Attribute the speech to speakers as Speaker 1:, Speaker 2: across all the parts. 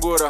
Speaker 1: sungura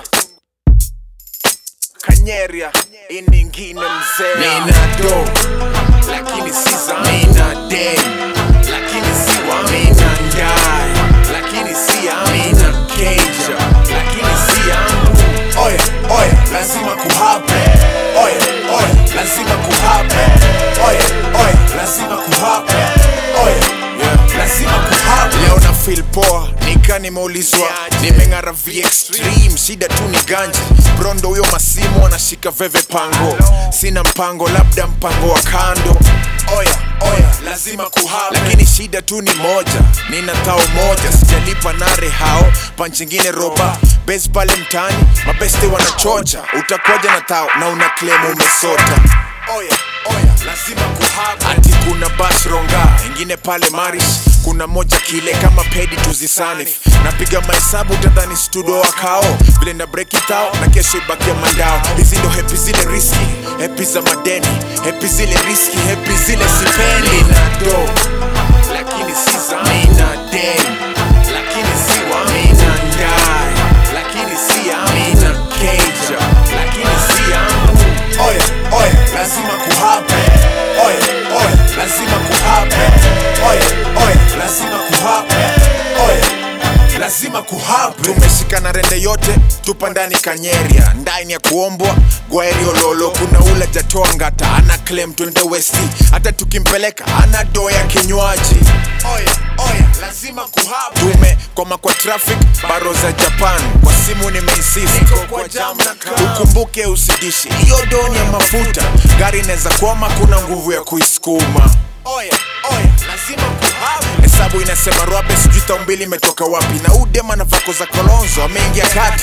Speaker 1: kanyeria iningine mzee
Speaker 2: Nina do lakini si za mina dem lakini si wa mina ndai lakini si ya mina keja lakini si yangu oye oye lazima kuhape oye oye lazima kuhape oye oye lazima kuhape oye yeah. lazima kuhape
Speaker 1: leo na feel poa nika nimeulizwa nimeng'ara v extreme shida tu ni ganji brondo huyo masimu anashika veve pango sina mpango labda mpango wa kando
Speaker 2: oya oya lazima kuhape
Speaker 1: lakini shida tu ni moja nina tao moja sijalipa nare hao panchingine roba bes pale mtaani mabeste wanachocha utakuwaja na tao na una claim umesota
Speaker 2: oya oya lazima kuhape
Speaker 1: ati kuna bas ronga ingine pale maris kuna moja kile kama pedi tuzisanif napiga mahesabu tadhani studio wakao vile na break it out na kesho ibakia mandao hizi ndo hepi zile riski hepi za madeni hepi zile riski hepi zile sipendi
Speaker 2: mina do lakini si za mina dem lakini si wa mina ndai lakini si ya mina keja lakini si yangu oye oye lazima kuhape oye oye lazima kuhape oye oye lazima kuhape oye lazima kuhape
Speaker 1: tumeshikana rende yote tupa ndani kanyeria ndani ya kuombwa gwaeriololo kuna ule jatoa ngata ana claim twende westi hata tukimpeleka ana doo ya kinywaji
Speaker 2: oya oya lazima kuhape
Speaker 1: tumekoma kwa traffic baro za japan kwa simu nimeinsist
Speaker 2: Niko kwa jam na kaa.
Speaker 1: ukumbuke usidishi hiyo doni ya mafuta gari inaweza kwama kuna nguvu ya kuisukuma
Speaker 2: oya oya lazima kuhape
Speaker 1: hesabu inasema rwabe sijui tao mbili imetoka wapi na udema na vako za kolonzo ameingia kati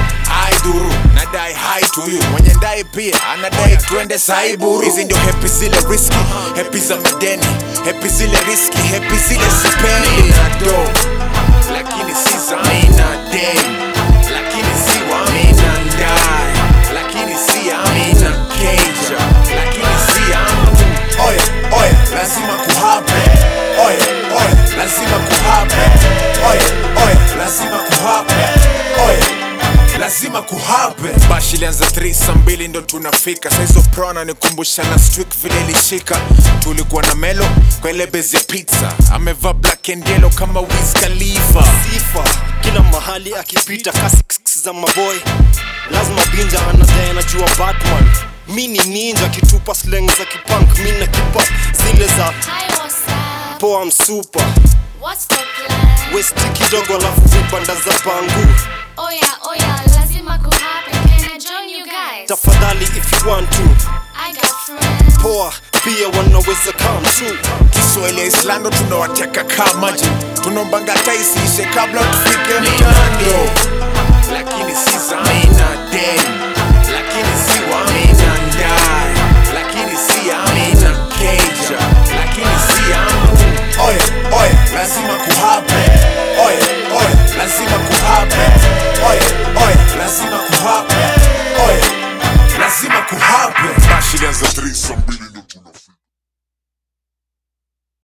Speaker 1: ai duru nadai hai tuyu mwenye ndai pia anadai twende saiburu hizi ndio hepi zile riski hepi za madeni hepi zile riski hepi zile sipendi
Speaker 2: mina do lakini si za mina dem lakini si wa mina ndai lakini si ya mina keja lakini si yangu oye oye lazima kuhape oye oye lazima kuhape oye oye lazima kuhape oye lazima kuhape
Speaker 1: bashi ilianza 3 saa mbili ndo tunafika saizo pro ananikumbusha na strik vile ilishika tulikuwa na melo kwa ile bezi ya pizza amevaa black and yellow kama Wiz Khalifa
Speaker 3: sifa kila mahali akipita kasi kss za maboy lazima binja anadai anajua batman mi ni ninja kitupa sleng za kipunk mi na kipap zile za
Speaker 4: Hi, what's up?
Speaker 3: poa msupa
Speaker 4: What's the plan?
Speaker 3: westi kidogo alafu vibanda za pangu
Speaker 4: Oh yeah, oh yeah, lazima kuhappen. Can I join you guys?
Speaker 3: tafadhali if you want to
Speaker 4: I got friends.
Speaker 3: poa pia wanaweza come too
Speaker 1: kiswahili ya islando tunawateka kaa maji tunaombanga hata isiishe kabla tufike mtando
Speaker 2: lakini si za